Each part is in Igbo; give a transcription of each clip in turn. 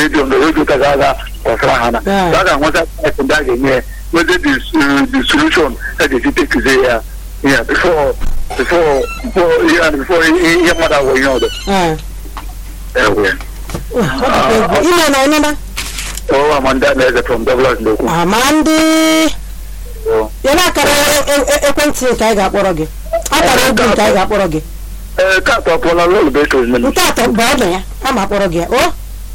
redio na redio ka ga-aga kọsara ha na Yeah. a ga-enweta type ndị a ga-enye ya whether the s- the solution a ga-esi tekizie ya ya before before before ihe before ihe ihe mmadụ agwọ ihe ọzọ ee ewe ọ dịkwa egwu ime na ọnịna ọwa amanda na-eze from Douglas na-ekwu amandị Oh. ya na akara e- e- ekwentị nke anyị ga-akpọrọ gị akara egwu nke anyị ga-akpọrọ gị ee ka atọ pụọla n'ụlọ bekee nne m nke atọ bụ ọdụ ya a ma akpọrọ gị ya o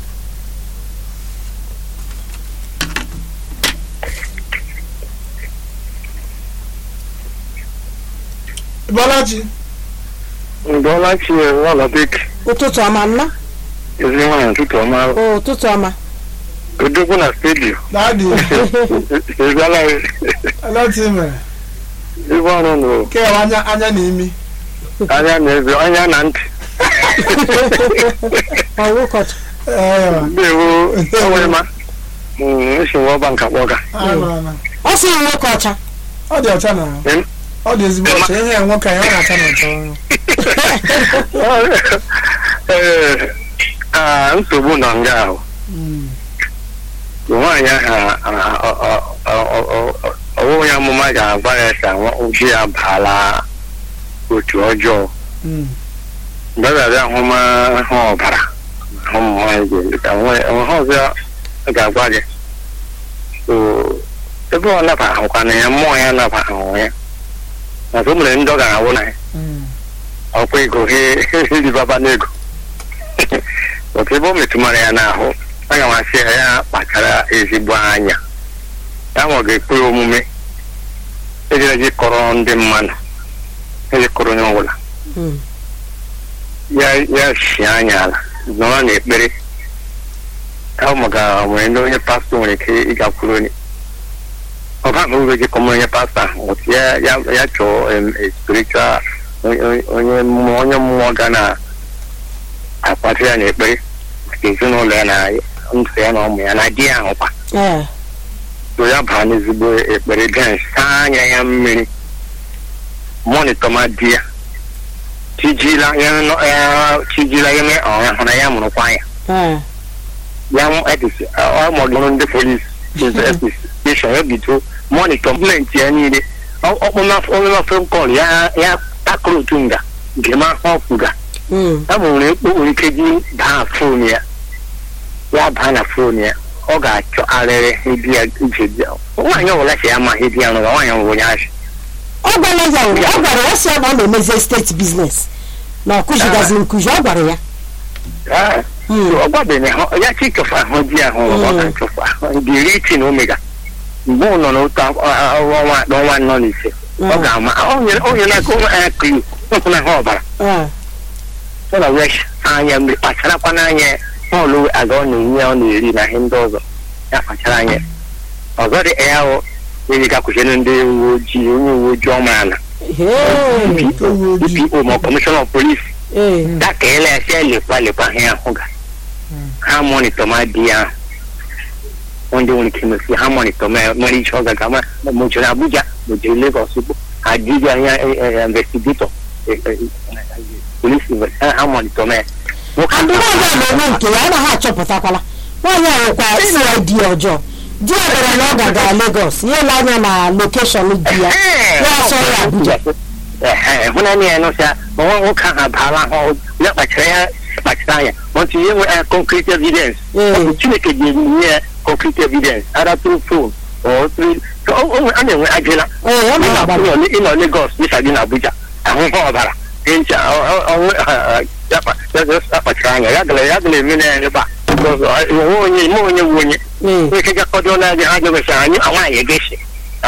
Bọ́lájì ndọla chi ụlọ bekee ụtụtụ ọma nna ezi nwaanyị ụtụtụ ọma o ụtụtụ ọma odogwu na stadium dáàdì eziala ẹlẹ́tì mẹ̀ ebe ọrụ nụ kí ẹ̀ wá anya anya na imi. anya na eze anya na ntị ọwụ ụkọchị Ẹ̀ẹ́ ndewo enwere ma esi nwa ọba nka kpọga anọ na ọ sị na nwoke ọcha ọ dị ọcha na Em? ọ dị ezigbo ọcha ihe ya nwoke ya ọ na-acha na ọcha. ee ah, nsogbu nọ nga ahụ Mm. nwaanyị ahụ ọwụwa ya amụma ga-agwa ya ka nwa- di ya baala otu ọjọọ Mm. mgbe ọ ga-abịa ahụma hụ ọbara ahụ ụmụ nwaanyị ga-eme ka nwa ya- ha ọzọ ọ ga-agwa gị So, ebe ọ naba ahụkwana ya mmụọ ya naba ahụ ya maka o mere ndị ọ ga-awụ na ya Mm. ọkwa ego he ribaba n'ego otu ebe o metụmara ya n'ahụ aga m asị ya ya kpachara ezigbo anya ya ma ọ ga-ekpe omume ejere gị kọrọ ndị mmadụ eji kọrọ onye ọbụla Mm. ya ya si anya ala nọrọ n'ekpere ya maka nwere ndị onye pastọ nwere ike ịgakwuru onye ọ ba ma uru gị kọmọ onye pastọ ahụ otu ya ya ya chọọ em, a spiritual onye onye mmụọ onye mmụọ ga na akwado ya n'ekpere maka ezinụlọ ya na ndụ ya na ụmụ ya na di ya ahụkwa ee so ya baa n'ezigbo ekpere bịa saa anya ya mmiri monitọ ma di ya chijila ya nọ- ya chijila ya mee ọ ya hụ na ya mụrụkwa ya ee ya mụ etisi ọ mọdụrụ ndị polisi investigeshọn ya bido monitọ gọọmenti ya niile ọkpụmafe kọl ya ya takụrụ otu nga nke ma ọfụga Mm. ya nwere ekpo nwere ike ji baa fon ya ya baa na fon ya ọ ga-achọ arịrị ịdị ya ije bịa nwaanyị ọbụla si ya ma ịdị ya nụrụ nwaanyị ọbụla onye achị ọ gwara ya ụra ọ gwara ya sị ya na ọ na-emezi steeti biznes na ọ kụzigazi nkụzi ọ gwara ya Mm. ọ gwabeghị ha ya chi chọfa ahụ di ya hụ ọ Mm. ga chọfa ndị iri iti na omega mgbe ọ nọ n'otu afọ- a- a- ọnwa ọnwa anọ na ise ọ Mm. ga-ama o nyere o nyere aka ụmụ anya kiri ọkụ na ha ọbara Ee. ọ na wesh anya mmiri kpacharakwa n'anya ya ọlụ aga ọ na-enye ọ na-eri na ihe ndị ọzọ ya kpachara anya ọzọ dị ya hụ onye ga-akwụchiri ndị uwe ojii onye uwe ojii ọmaala Hey. DPO ma kọmishọna of polisi Ee. dakele ya sị lekwa lekwa ha ahụ ga ha monitọ ma di ya ahụ ndị nwere ike mesi ha monitọ ma mara iche ọ gaga ma mojere abuja mojere legos bụ ha dibịa anya investigatọ polisi ha monitọ ma ya nwoke ndị nwaanyị a na-enwe nke ya anaghị achọpụtakwala nwaanyị a nwekwa cid ọjọọ di ya gara na ọ gaga Lagos ya ele anya na lokeshọn di ya ya asọ ya Abuja hụnanya ya nụsịa ma nwa nwoke ahụ abaala ahụ ya kpachara ya kpachara anya mọtụ ihe nwe concrete evidence Ee. ọ bụ chineke ga-enye ya concrete evidence ara through phone or through so o- o nwe- a na-enwe ajịla ee ọ na-agbara ịnọ ịnọ Lagos dịka gị na Abuja ahụhụ ọbara ncha ya kpachara anya ya gara ya gara eme na ya ebe a Because, ọ, onwe onye ime onye wu onye ee nwere ike gakọdo na ha gagachara anyị nwaanyị egeshi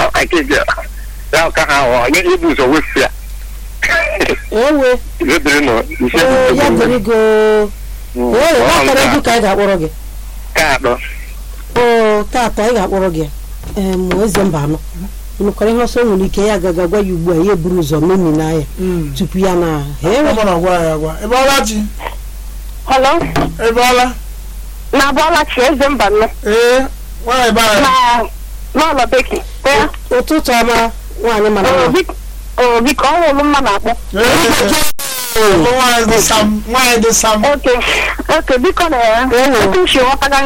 ya ka ha ọ nye ibu ụzọ wefu ya ewe ebere nọ ise ee ya dịrị go ee ya kara egwu ka anyị ga-akpọrọ gị ka atọ oo taata anyị ga-akpọrọ gị ee mụ eze mba anọ nụkwara ihe ọsọ nwere ike ya agaga gwa ya ugbu a ya eburu ụzọ memi na ya Mm. tupu ya na Ọ ewe bụ na ọ gwara ya agwa. Ị bọọla chi? Hello, Ị bọọla? na Bọlachi eze mba nnọ Ee, nwaanyị be anyị. na n'ụlọ beki ya ụtụtụ ọma nwaanyị mara mma o biko ọ nwụrụ mma na-akpọ Ee, nwaanyị dị sam, nwaanyị dị sam. oke oke biko na ya Ewo. otu uche ghọtaga